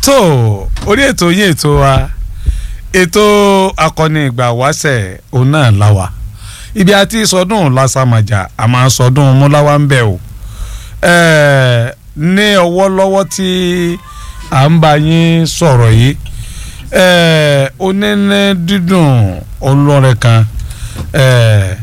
tó orí ètò yín ètò wa ètò akọni ìgbà wáṣẹ̀ òun náà la wà ibi àti sọdún lásàmàjà àmọ́ sọdún múláwá ń bẹ̀ o ẹ̀ẹ́ ní ọwọ́ lọ́wọ́ tí à ń bá yín sọ̀rọ̀ yìí ẹ̀ẹ́ oníní dídùn olórin kan ẹ̀ẹ́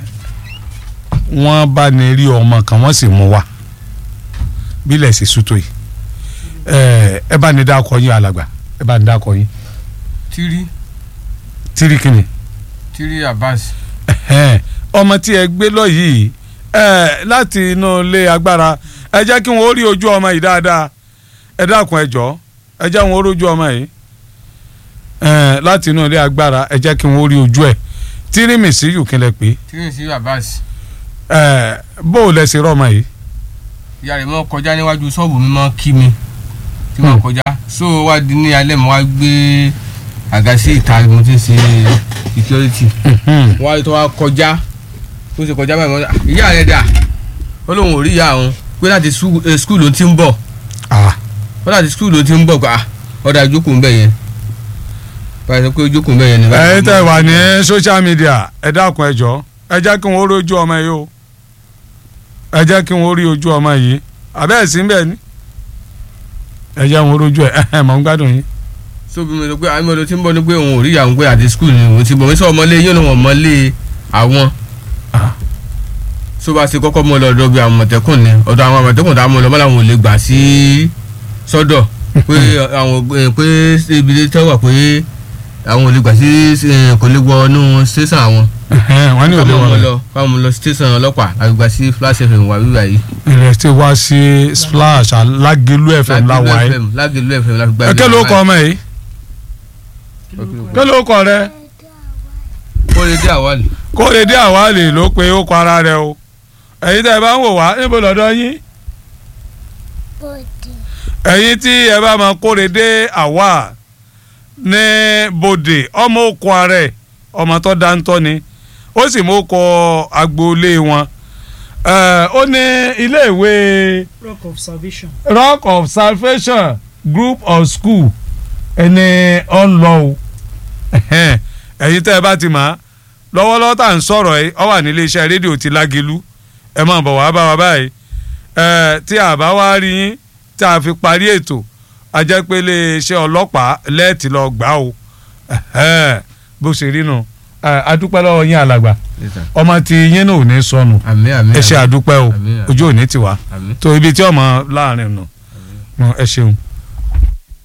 wọ́n bá ní rí ọmọ kan wọ́n sì mú wa bílẹ̀ sí sútó yìí ẹ̀ẹ́ ẹ bá ní dákọ yín alàgbà ẹ bá ní dákọ yín tírí tírí kìíní tírí Abbas ẹ̀hẹ́n, ọmọ tí ẹ gbé lọ yìí ẹ láti inú ilé agbára ẹ jẹ́ kí wọ́n rí ojú ọmọ yìí dáadáa ẹ dákun ẹ jọ̀ọ́ ẹ jẹ́ wọ́n rí ojú ọmọ yìí ẹ láti inú ilé agbára ẹ jẹ́ kí wọ́n rí ojú ẹ̀ tírímì sí yùkínlẹ̀ pé tírí sí Abbas ẹ bó o lẹ ṣe rọ ọmọ yìí ìyá rẹ̀ mọ́ kọjá níwájú ṣọ́ọ̀bù mi mọ́ kí mi tí mo kọjá so wá di ní alẹ́ mo wá gbé àga sí ìta mo ti ń ṣe security wọ́n á tó wá kọjá ó ṣe kọjá báyìí mo ní, ìyá rẹ̀ dà ó lóun ò rí ìyá òun pé láti skul ló ti ń bọ̀ Ah, ó láti skul ló ti ń bọ̀ pa ọ̀dà ìjókòó ń bẹ̀ yẹn báyìí sọ pé ìjókòó ń bẹ̀ yẹn ni. ẹ tẹ́ wà ní social media ẹ dákun ẹ jọ̀ọ́ ẹ jẹ́ kí wọ́n rí ojú ọmọ yìí o ẹ jẹ́ kí wọ́n rí ojú ọmọ yìí àbẹ́ẹ̀ sí bẹ́ẹ̀ ni ẹ jẹ́ wọ́n rí ojú ẹ̀ ẹ̀ mọ̀ ń gbádùn yín. so bí mo sọ pé àwọn ọmọdé tí ń bọ̀ ni pé òun ò rí ìyá òun pé àti skul ni òun ti bọ̀ mi sọ ọmọlé yín òun ọmọlé àwọn Ah. so bá ṣe kọ́kọ́ mọ́ lọ́dọ̀ bí àwọn àmọ̀tẹ́kùn ni ọ̀dọ̀ àwọn àmọ̀tẹ́kùn tá a mọ̀ lọ́mọ́ làwọn ò lè gbà sí sọ́dọ̀ pé àwọn eh, pé ibi tí wọ́n wà pé àwọn ò lè gbà sí eh, kò lè wọ inú station àwọn wọ́n ní òde káwọn wọn mọ̀ lọ káwọn lọ station ọlọ́pàá àti gbà sí flash fm wà wíwá yìí ilẹ̀ tí wá sí splash alágelu fm láwa yìí. lágẹ̀lú fm láti gbà ẹ kí ló kọ ọmọ yìí kí ló kọ rẹ kó lè dé àwálì kórèdé àwálè ló pe ó kọ ara rẹ o ẹ̀yin tẹ́ ẹ bá ń wò wá níbo lọ́dọ̀ yín bòdì ẹ̀yin tí ẹ bá máa kórèdé àwa ní bòdè ọmọ òkú ààrẹ ọmọ tó dáńtọ́ ni ó sì mú kọ agboolé wọn Ẹ, ó ní iléèwé rock of salvation. rock of salvation group of school ẹni ọ̀nlọ́ o Ẹhẹ́n, ẹ̀yin tẹ́ ẹ bá ti mọ̀ á lọ́wọ́lọ́wọ́ tá à ń sọ̀rọ̀ ẹ ọ wà nílé iṣẹ́ rédíò ti lágelu ẹ máa bọ̀ wá bá wa báyìí ẹ tí a bá wá rí yín tí a fi parí ètò a jẹ́ pé ilé iṣẹ́ ọlọ́pàá lẹ́ẹ̀tì lọ gbà o Ẹhẹ́n, bó ṣe rí nu Ẹ, a dúpẹ́ lọ́wọ́ yín alàgbà ọmọ tí yín náà ò ní sọnù àmì àmì ẹ ṣe àdúpẹ́ o Àmín. ojú ò ní tiwa àmì tó ibi tí ọmọ láàrin nù ẹ ṣeun.